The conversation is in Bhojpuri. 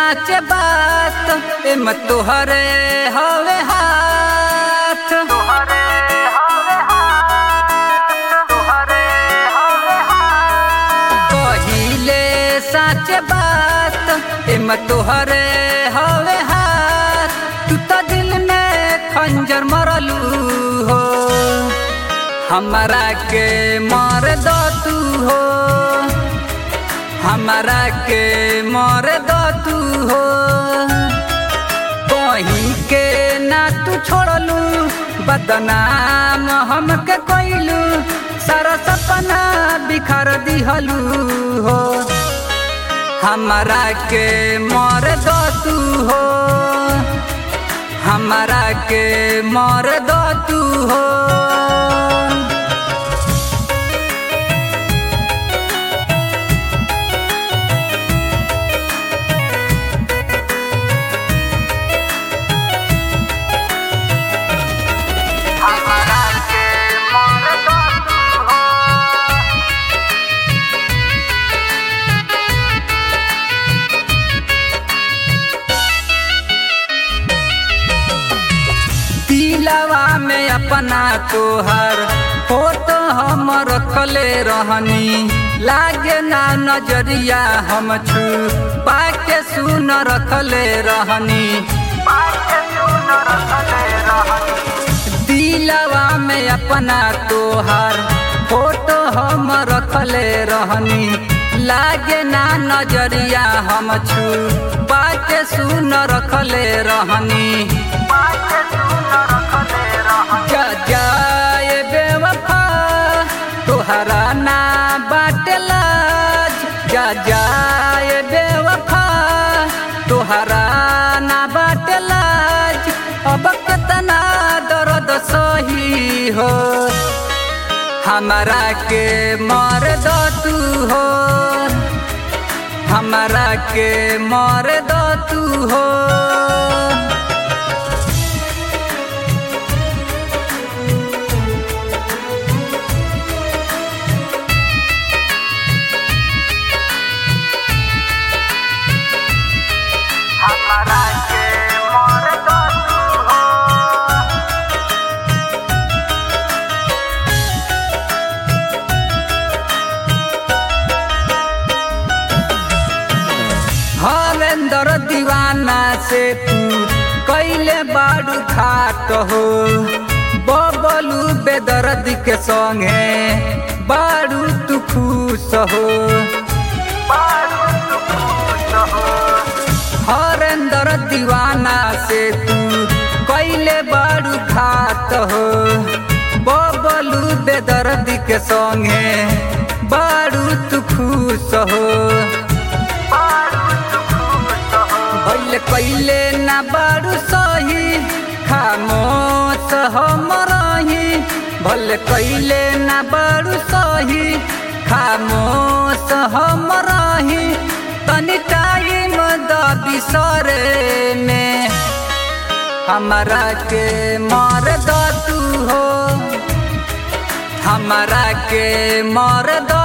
साच बात एम तोहरे हवे हाथ कहिले साच बात एम तोहरे हवे हाथ तू तो दिल में खंजर मरलू हो हमारा के मार दो तू हो हमारा के मार दो तू हो कहीं के ना तू छोड़लू बदनाम हमके कोइलू सारा सपना बिखर दिहलू हो हमारा के मार दो तू हो हमारा के मार दो तू हो हमारा के मोर दो तू हो दिलवा में अपना तोहर फोटो हम रखले रहनी लागे ना नजरिया हम छू पाके सुन रखले रहनी पाके सुन रखले रहनी दिलवा में अपना तोहर फोटो हम रखले रहनी लागे ना नजरिया हम छू पाके सुन रखले रहनी पाके सुन रखले रहनी जा जाए बेवफा तोहरा ना बाटे लाज जा जाए बेवफा तोहरा ना बाटे लाज अब कितना दर्द सही हो हमारा के मार दो तू हो हमारा के मार दो तू हो हमारा के मोर दो तू हो हरेंद्र दीवाना से तू कैले बाड़ू खाट हो बबलू बेदर्द के संगे बाड़ू तू खुश हो बारू तू खुश हो हरेंद्र दीवाना से तू कैले बाड़ू खाट हो बबलू बेदर्द के संगे बाड़ू तू खुश हो बारू तू खुश हो भइले कैले ना बारू सही खामोश हम रही भले कैले ना बारू सही खामोश हम रही तनी टाइम द बिसरे में हमारा के मार द तू हो हमारा के मार द